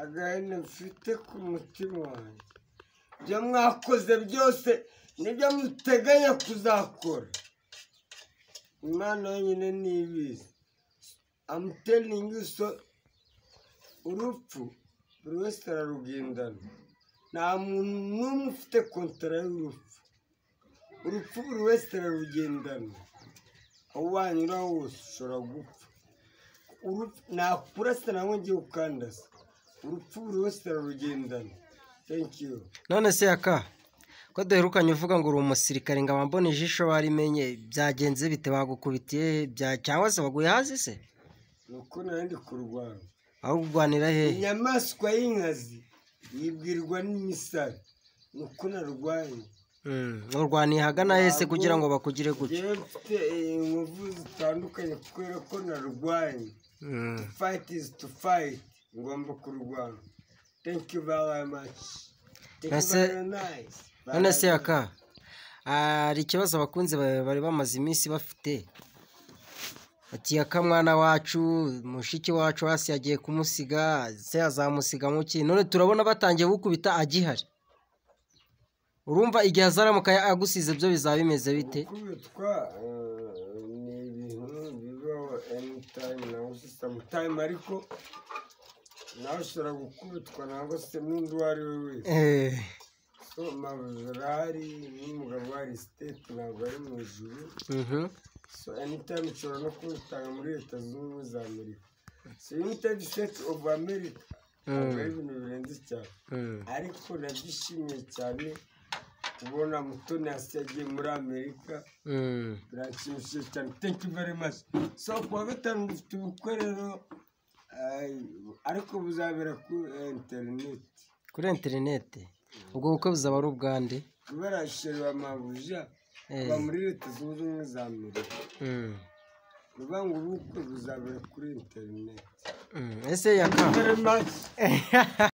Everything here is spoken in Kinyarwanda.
agahinda mfite ku mutima wanjye ibyo mwakoze byose nibyo muteganya kuzakora imana yonyine ntibizi amutelingi so urupfu buri wese ararugendana nta muntu n'umwe ufite kontara y'urupfu urupfu buri wese ararugendana aho wanyura hose ushobora gupfa Urupfu- ntakurasa nawe ngiye ukandasa urupfu buri wese ararugendana thank you none se yaka ko duherukanye uvuga ngo uri umusirikare ngo abambone ijisho barimenye byagenze bite bagukubitiye bya- cyangwa se baguye hasi se ni uko narindi kurwana aho kurwanira hehe inyamaswa y'inkazi yibwirwa n'imisare ni uko narwaye Mm, urwaniye hagana hese kugira ngo bakugire gutya yewe mfite eh, inkovu zitandukanye kubera ko narwaye Mm. fight is to fight ngomba kurwana thank you very much Thank you Ese- very nice. none se yaka hari ikibazo abakunzi bawe bari bamaze iminsi bafite ati yaka mwana wacu mushiki wacu hasi yagiye kumusiga se azamusiga mu ki none turabona batangiye gukubita agihari urumva igihe azaramuka agusize byo bizaba bimeze bite gukubitwa eh, ni ibintu bibaho anytime nawe si sometime ariko nawe ushobora gukubitwa ntabwo se n'undi uwo ari we wese Eh, so amabuye arahari n'umugabo wa state ntabwo ari mu ijuru mhm. so anytime ushobora no kubitanga muri leta zunze ubumwe za amerika so united states of america ntabwo ari ibintu birenze cyane Mm. ariko nabyishimiye cyane kubona mutoni hasi yagiye muri amerika Mm. birashimishije cyane thank you very much so ku wa gatanu dufite ubukwe rero eh, ariko buzabera kuri interineti kuri interinete ubwo bukwe buzaba ari ubwande barashyirwa amabuja Eh. kuva muri leta zunze ubumwe za amerika Mm. bivuga ngo ubukwe buzabera kuri interineti Mm. ese yaka very much